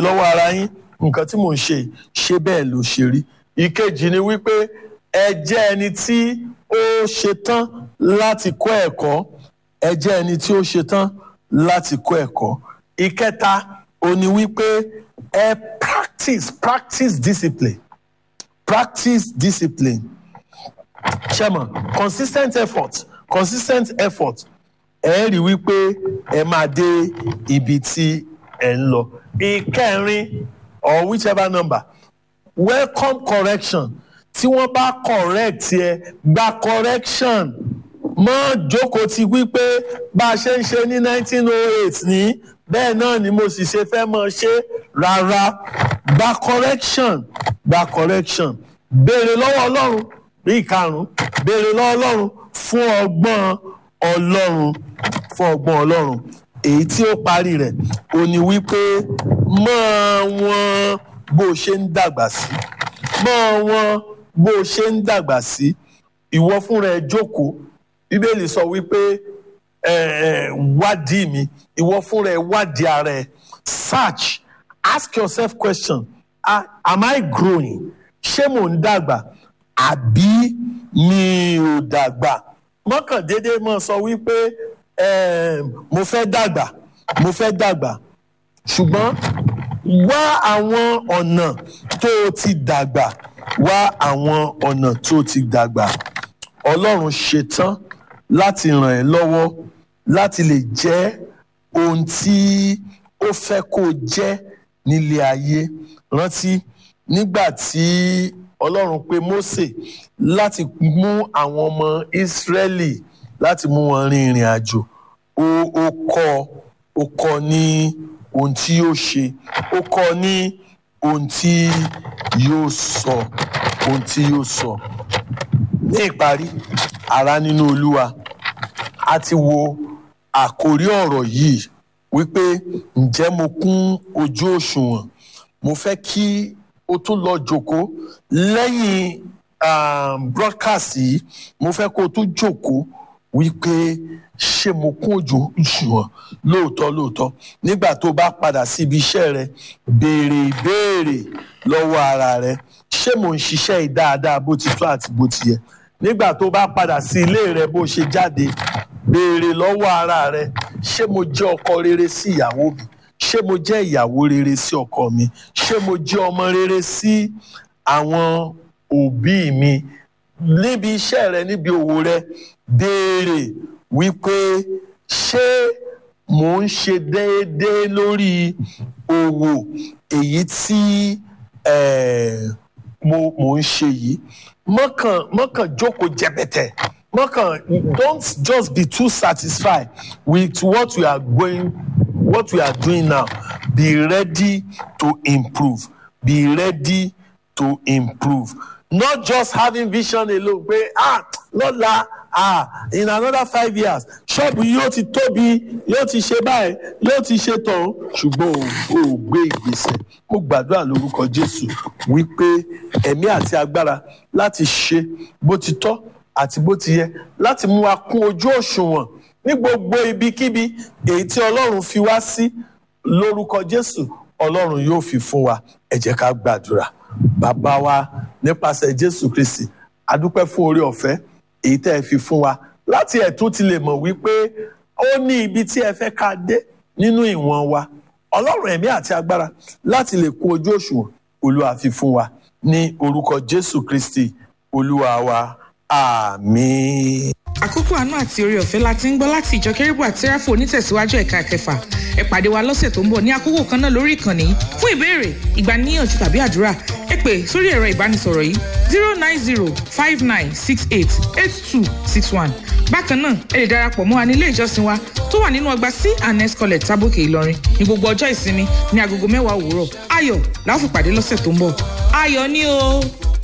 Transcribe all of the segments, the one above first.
lọ́wọ́ ara yín nǹkan tí mò ń ṣe ṣé bẹ́ẹ̀ ló ṣe rí ìkejì ni wípé ẹ jẹ́ ẹni tí ó ṣetán láti kọ́ ẹ̀kọ́ ẹ jẹ́ ẹni tí ó ṣetán láti kọ́ ẹ̀kọ́ ìkẹta ó ní wípé ẹ practice practice discipline practice discipline ṣẹ́mọ̀ consistent effort consistent effort ẹ rí wípé ẹ máa dé ibi tí ẹ ń lọ ìkẹrin or whichever number welcome correction tí wọ́n bá correct yẹ gba correction mọ́ jókòó ti wípé bá a ṣe ń ṣe ní 1908 ní bẹ́ẹ̀ náà ni mo sì ṣe fẹ́ mọ̀ ṣe rárá gba correction gba correction béèrè lọ́wọ́ ọlọ́run bí ìkarùn béèrè lọ́wọ́ ọlọ́run fún ọgbọ́n ọlọ́run fún ọgbọ́n ọlọ́run èyí tí ó parí rẹ̀ ó ní wípé mọ́ wọn bó ṣe ń dàgbà sí mọ́ wọn bó ṣe ń dàgbà sí ìwọ fúnra ẹ jókòó bíbélì sọ wípé wádìí mi ìwọ fúnra ẹ wádìí ara ẹ search ask yourself question ah, am I growing ṣé mò ń dàgbà àbí mi ò dàgbà mọ́kàndéédé mọ́ sọ wípé mo fẹ́ dàgbà mo fẹ́ dàgbà ṣùgbọ́n wá àwọn ọ̀nà tó o ti dàgbà wá àwọn ọ̀nà tó o ti dàgbà ọlọ́run ṣetán láti ràn ẹ́ lọ́wọ́ láti lè jẹ́ ohun tí ó fẹ́ kó o jẹ́ nílé ayé rántí nígbà tí ọlọ́run pe Mósè láti mú àwọn ọmọ Ísírẹ́lì láti mú wọn rin ìrìn àjò ó ó kọ́ ó kọ́ ní ohun tí yóò ṣe ó kọ́ ní ohun tí yóò sọ ohun tí yóò sọ ní ìparí ará nínú Olúwa a ti wo àkórí ọ̀rọ̀ yìí wípé ǹjẹ́ mo kún ojú òṣùwọ̀n mo fẹ́ kí o tún lọ jókòó lẹ́yìn um, broadcast yìí mo fẹ́ kó o tún jókòó wípé ṣé mo kún ojú òṣùwọ̀n lóòótọ́ lóòótọ́ nígbà tó bá padà sí ibi iṣẹ́ rẹ béèrè ìbéèrè lọ́wọ́ ara rẹ ṣé mo ń ṣiṣẹ́ yìí dáadáa bó ti tó àti bó ti yẹ nígbà tó bá padà sí ilé rẹ bó ṣe jáde béèrè lọ́wọ́ ara rẹ ṣé mo jẹ́ ọkọ rere sí ìyàwó mi ṣé mo jẹ́ ìyàwó rere sí ọkọ mi ṣé mo jẹ́ ọmọ rere sí àwọn òbí mi níbi iṣẹ́ rẹ níbi òwò rẹ béèrè wípé ṣé mò ń ṣe déédéé lórí òwò èyí tí mo mò ń ṣe yìí mọ́kàn mọ́kàn jókòó jẹbẹtẹ mọ́kàn don't just be too satisfied with what you are going what we are doing now be ready to improve be ready to improve not just having vision alone pé ah lọ́la ah in another five years ṣọ́ọ̀bù yóò ti tóbi yóò ti ṣe báyìí yóò ti ṣe tán ṣùgbọ́n o ò gbé ìgbésẹ̀ mo gbàdúrà lórúkọ Jésù wípé ẹ̀mí àti agbára láti ṣe bó ti tọ́ àti bó ti yẹ láti mú wa kún ojú òṣùwọ̀n ní gbogbo ibikíbi èyí tí ọlọ́run fi wá sí lórúkọ jésù ọlọ́run yóò fi fún wa ẹ jẹ́ ká gbàdúrà bàbá wa nípasẹ̀ jésù kristi adúpẹ́ fún oore ọ̀fẹ́ èyí tẹ́ ẹ fi fún wa láti ẹ̀tún ti lè mọ̀ wípé ó ní ibi tí ẹ fẹ́ ká dé nínú ìwọ̀n wa ọlọ́run ẹ̀mí àti agbára láti lè kún ojú òṣùwọ̀n olúwa fi fún wa ní orúkọ jésù kristi olúwa wa àmín. àkókò àánú àti oore ọ̀fẹ́ la ti ń gbọ́ láti ìjọ kérúbù àti sẹ́ráfù onítẹ̀síwájú ẹ̀ka kẹfà ẹ pàdé wa lọ́sẹ̀ tó ń bọ̀ ní àkókò kan náà lórí ìkànnì fún ìbéèrè ìgbaniníyànjú tàbí àdúrà ẹ pè sórí ẹ̀rọ ìbánisọ̀rọ̀ yìí zero nine zero five nine six eight eight two six one bákan náà ẹ lè darapọ̀ mọ́ wa ní ilé ìjọsìn wa tó wà nínú ọgbà c and s college tábòkè ìlọrin ní gbogbo ọjọ́ ìsinmi ní agogo mẹ́wàá òwúrọ̀ ayọ̀ la ó fi pàdé lọ́sẹ̀ tó ń bọ̀ ayọ̀ ni o.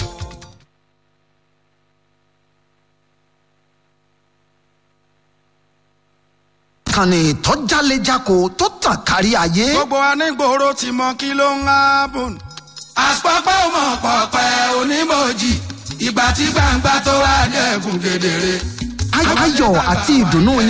ìkànnì tó jálejako tó tàn kárí ayé. gbogbo anígboro ti mọ kí ló ń hábùn. àpapọ̀ ọmọ pọ̀pẹ́ onímọ̀jì ìgbà tí gbangba tó wà dẹ́kun kedere. ayọ̀ àti ìdùnnú yín